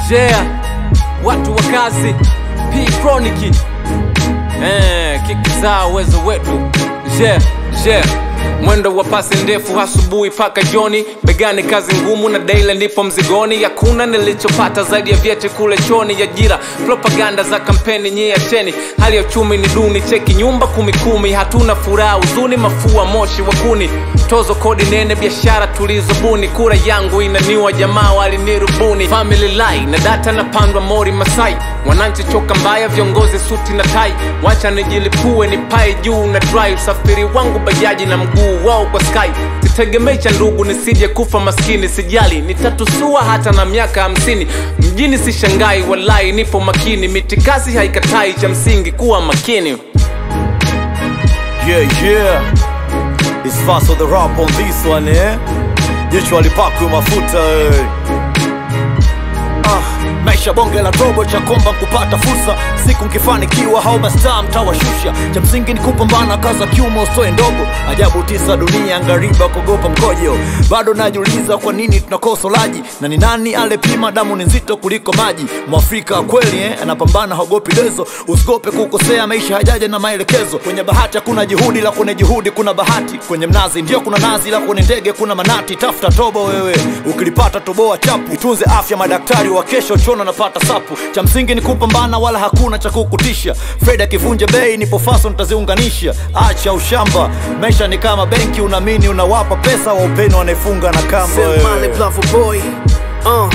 yeah watu wa kazi p chronic eh, kiki zao uwezo wetu yeah, yeah. mwendo wa pasi ndefu asubuhi paka joni begani kazi ngumu na daile ndipo mzigoni hakuna nilichopata zaidi ya vyeti kule choni ya jira propaganda za kampeni nyie acheni hali ya uchumi ni duni cheki nyumba kumikumi hatuna furaha huzuni mafua moshi wa kuni tozo kodi nene biashara tulizobuni kura yangu inaniwa jamaa walinirubuni family lie na data napandwa mori masai wananchi choka mbaya viongozi suti na tai wacha nijilipue ni pae juu na dry usafiri wangu bajaji na mguu wao kwa sky sitegemei cha ndugu nisije kufa maskini sijali nitatusua hata na miaka hamsini mjini sishangai walai nipo makini mitikasi haikatai cha msingi kuwa makini Yeah, yeah. It's fast on the rap on this one, eh? Jicho alipakwe mafuta, eh. Ah, maisha bonge la robo cha komba kupata fursa siku nkifanikiwa hao mastaa mtawashusha cha msingi ni kupambana kaza kiumo usoe ndogo ajabu tisa dunia ngariba kuogopa mkojo bado najiuliza kwa nini tunakosa ulaji na ni nani alepima damu ni nzito kuliko maji mwafrika kweli eh, anapambana haogopi dezo usigope kukosea maisha hajaja na maelekezo kwenye bahati hakuna juhudi la kwenye juhudi kuna bahati kwenye mnazi ndio kuna nazi la kwenye ndege kuna manati tafuta tobo wewe ukilipata toboa chapu itunze afya madaktari wa kesho chona napata sapu cha msingi ni kupambana wala hakuna cha kukutisha fred akivunja bei nipo faso nitaziunganisha acha ushamba maisha ni kama benki unamini unawapa pesa wa upeni wanaefunga na kamba Selmane wewe. Bravo Boy uh.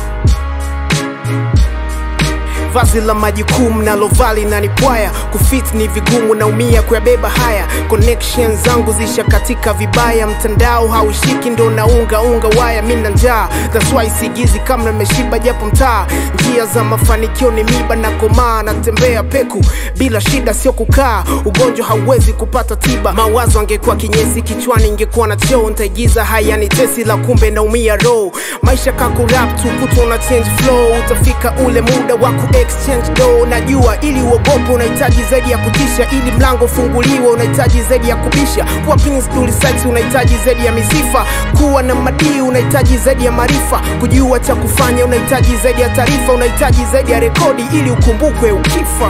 vazi la majukumu nalovali na nipwaya kufit ni vigumu naumia kuyabeba haya connection zangu zisha katika vibaya mtandao haushiki ndo naunga unga waya mi na njaa that's why sigizi kama nimeshiba japo mtaa njia za mafanikio ni miba na komaa natembea peku bila shida sio kukaa ugonjwa hauwezi kupata tiba mawazo angekuwa kinyesi kichwani ingekuwa na choo ntaigiza haya ni tesi la kumbe naumia roho maisha kakurap tu kutwa na change flow utafika ule muda wa ku exchange do najua ili uogope unahitaji zaidi ya kutisha ili mlango ufunguliwe unahitaji zaidi ya kubisha kuwa pins duli sex unahitaji zaidi ya misifa kuwa na madii unahitaji zaidi ya maarifa kujua cha kufanya unahitaji zaidi ya taarifa unahitaji zaidi ya rekodi ili ukumbukwe ukifa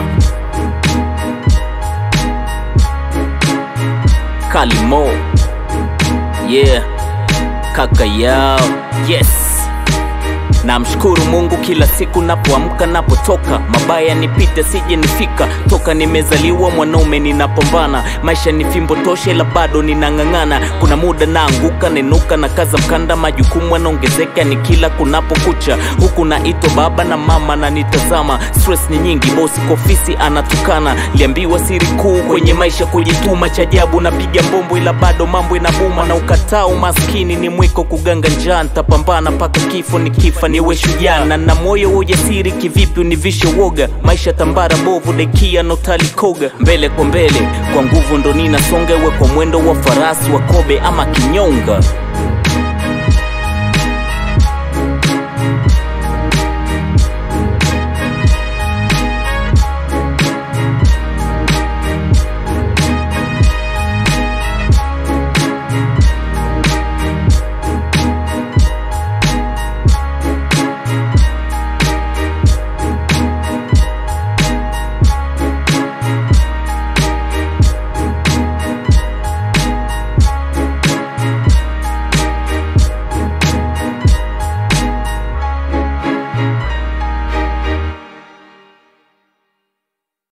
kalimo yeah kaka yao yes namshukuru mungu kila siku napoamka napotoka mabaya nipite sije nifika toka nimezaliwa mwanaume ninapambana maisha ni fimbo toshe la bado ninang'ang'ana kuna muda naanguka nenuka na kaza mkanda majukumu anaongezeka ni kila kunapokucha huku naitwa baba na mama na nitazama stress ni nyingi bosi kofisi anatukana liambiwa siri kuu kwenye maisha kujituma cha ajabu napiga mbombo ila bado mambo inabuma na ukataa umaskini ni mwiko kuganga njaa ntapambana mpaka kifo ni kifa niwe shujaa na na moyo wa ujasiri kivipi univishe woga maisha tambara bovu dekia notalikoga mbele kwa mbele kwa nguvu ndo ninasonga iwe kwa mwendo wa farasi wa kobe ama kinyonga